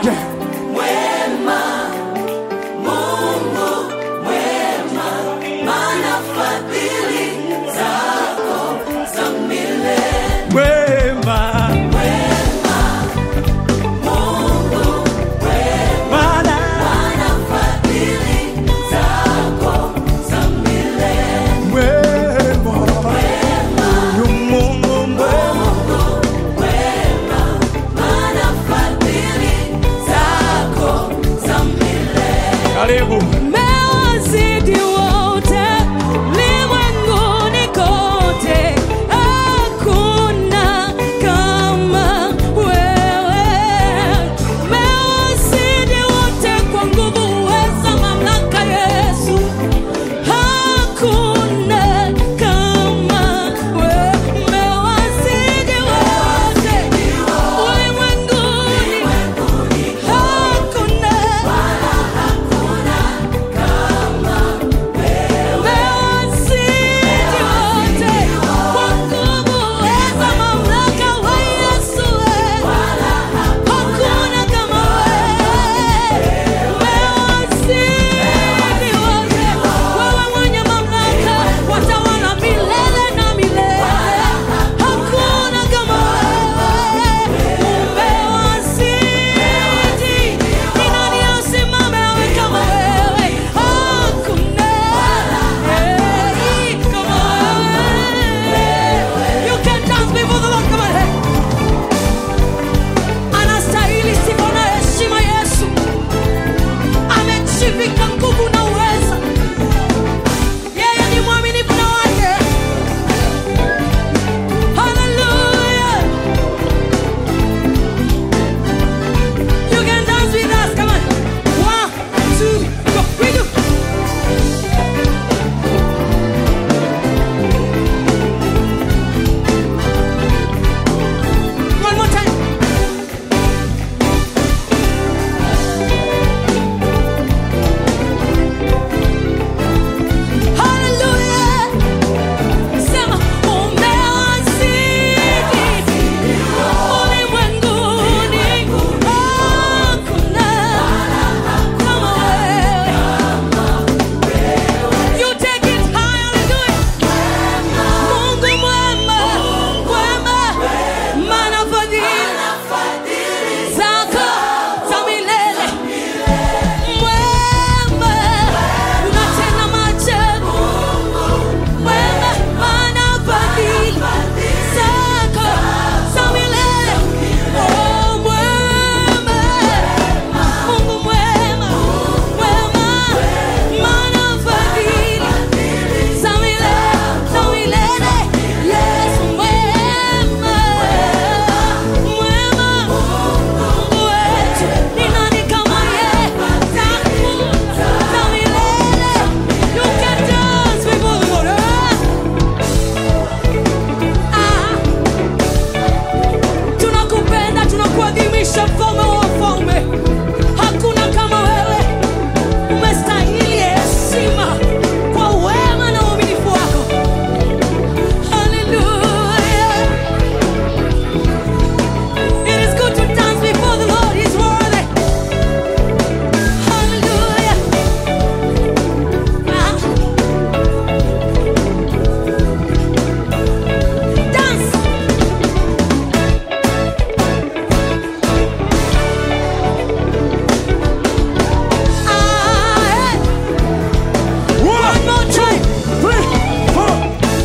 wote. Wema. Bwana. Wema. Huyu Mungu mwema. Karibu. Mewazidi wote ulimwenguni kote, hakuna kama wewe. Mewazidi wote kwa nguvu, uweza, mamlaka, Yesu. Hakuna kama wewe. Mewazidi wote ulimwenguni, hakuna You can dance before the Lord. Come on, hey. Anastahili sifa na heshima Yesu. Amejivika nguvu na uweza. Yeye ni mwaminifu na wake. Hallelujah. You can dance with us. Come on. One, two, go. We do. One more time. Hallelujah. Sema umewazidi ulimwenguni, hakuna kama wewe. You take it high, hallelujah. Mungu mwema, mwema, maana fadhili zako za milele. Mwema, unatenda maajabu. Mwema, maana fadhili zako za milele. Oh, mwema, Mungu mwema, mwema, maana fadhili za milele, za milele. Yesu mwema, mwema, Mungu wetu, ni nani kama yeye? Za milele. You can dance before the Lord. Ah. Tunakupenda, tunakuadhimisha mfalme wa wafalme. Hakuna kama wewe. Umestahili heshima kwa wema na uaminifu wako. Hallelujah. It is good to dance before the Lord. He's worthy. Hallelujah. Ah. Dance. Ah, hey. One more time. Three, four.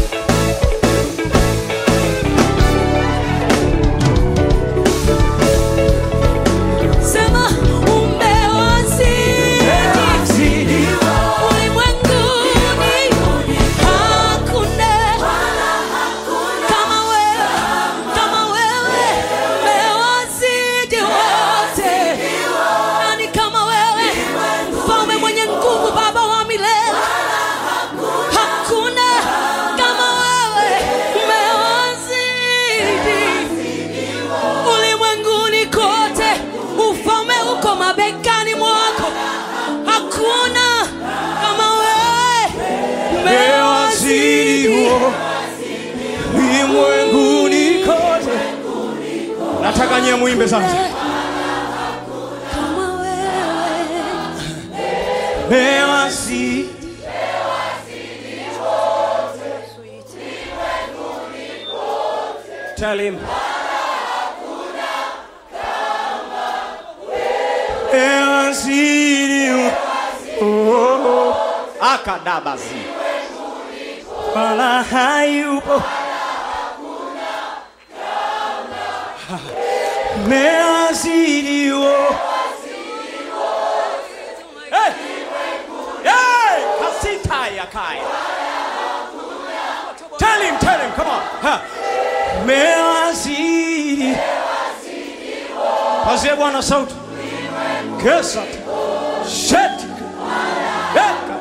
Sema umewazidi ulimwenguni, hakuna kama wewe, kama wewe. Umewazidi wote, nani kama wewe? Mfalme mwenye nguvu, Baba wa milele, hakuna kama wewe. Umewazidi ulimwenguni kote, ufalme uko mabegani mwako, hakuna kama wewe. Umewazidi ulimwenguni kote. Nataka nyie muimbe sasa. mewasi Tell him. Mewazidi oh, akadabazi wala hayupo mewazidi oh. Hey! Hey! Kasita ya kai. Tell him, tell him, come on. Ha. Mewazidi. Pazie Bwana sauti. Kesa. Shet. Eka.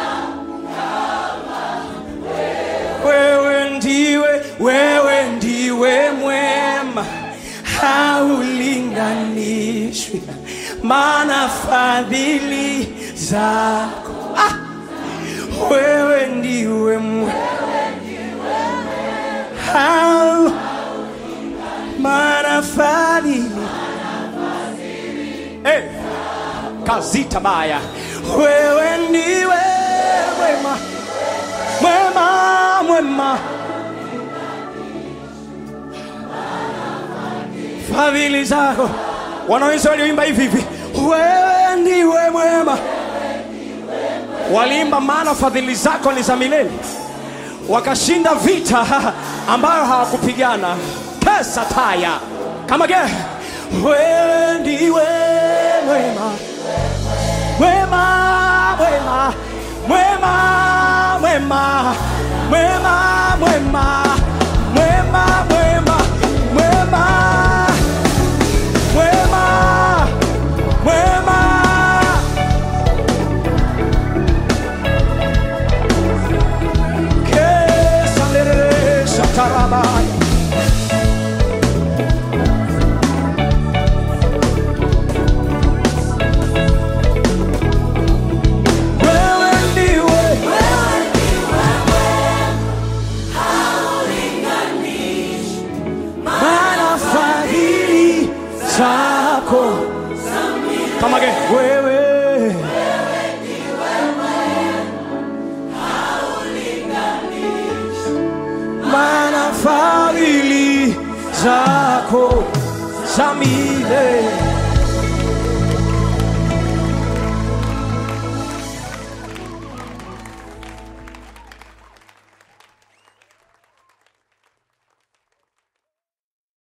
Wewe ndiwe, wewe ndiwe mwema, haulinganishwi, maana fadhili zako ah! wewe ndiwe mwema, hau maana fadhili hey! kazita baya, wewe ndiwe mwema mwema mwema, fadhili zako. Wanaweza walioimba hivi hivi, wewe ndiwe mwema. Waliimba maana fadhili zako ni za milele, wakashinda vita ambayo hawakupigana. Pesa taya kama ge, wewe ndiwe mwema mwema mwema mwema mwema mwema mwema mwema mwema mwema mwema mwema kesalere satarabaya wewe ndiwe maana fadhili zako kama ge wewe maana fadhili zako za milele